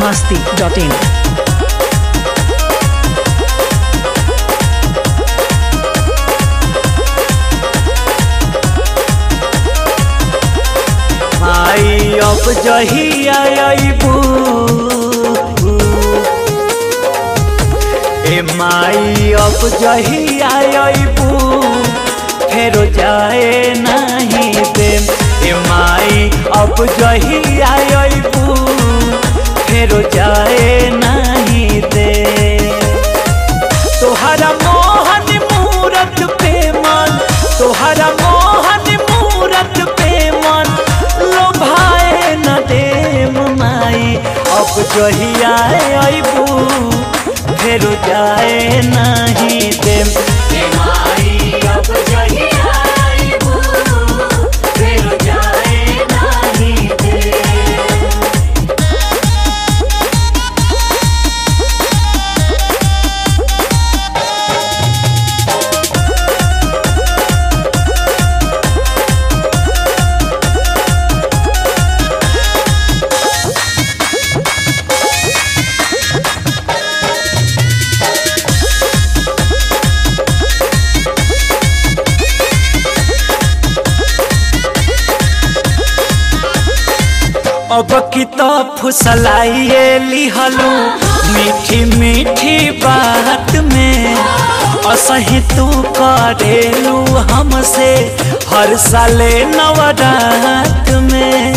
masti.in. आई अब जहिया अबू ए माई अब जहिया अबू फेरो जाए नहीं दे ए माई अब जहिया अबू फेरो जाए नहीं दे तोहरा मोहन मूरत पे मन तोहरा मोहन मूरत पे मन लोभाए न देम माई अब जहिया अबू फेर जाए नहीं देम ए माई अब जहिया अबू फेर जाए नहीं देम अब की तो फुसलाइए लिहलू मीठी मीठी बात में असही तू करेलू हमसे हर साले नवरात में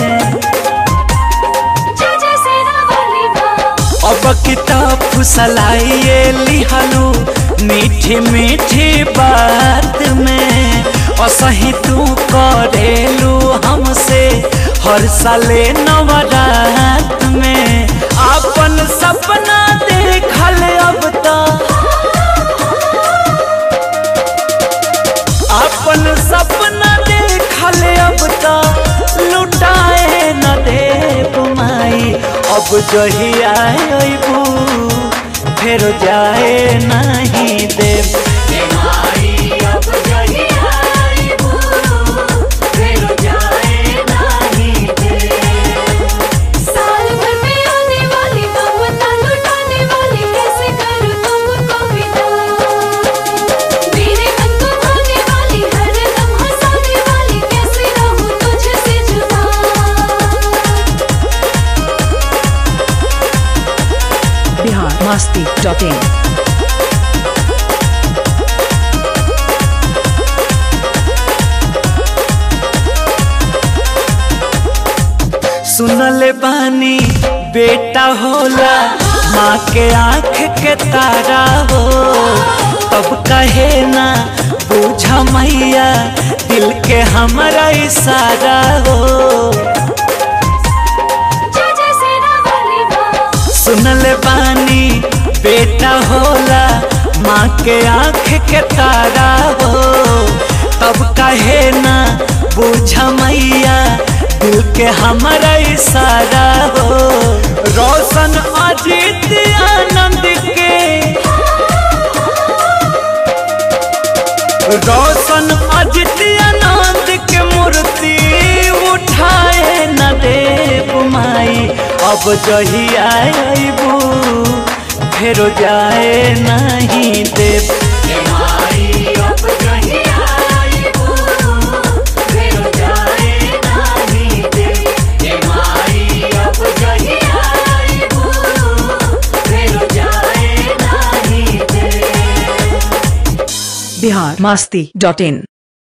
अब की तो फुसलाइए लिहलू मीठी मीठी बात में असही तू करेलू हमसे हर साले नवरात में अपन सपना देखल अब तो अपन सपना देखल अब तो लुटाए न देव माई अब जहिया अबू फेर जाए नहीं देव अब जहिया अबू फेर जाए नहीं देव साल भर में आने वाली ममता लुटाने वाली कैसे करूं तुमको विदा मेरे मन को भाने वाली हर दम हंसाने वाली कैसे रहूं तुझसे जुदा Bihar masti.in. सुनले बानी बेटा होला माँ के आँख के तारा हो तब कहे ना बूझा मैया दिल के हमारा इशारा हो जय जय सेना वाली माँ सुनले बानी बेटा होला माँ के आँख के तारा हो तब कहे ना बूझा मैया दिल के हमारा इशारा हो रोशन अजीत आनंद के रोशन अजित आनंद के मूर्ति उठाए न देव माई अब जहिया अबू फेर जाए नहीं देव Bihar masti.in.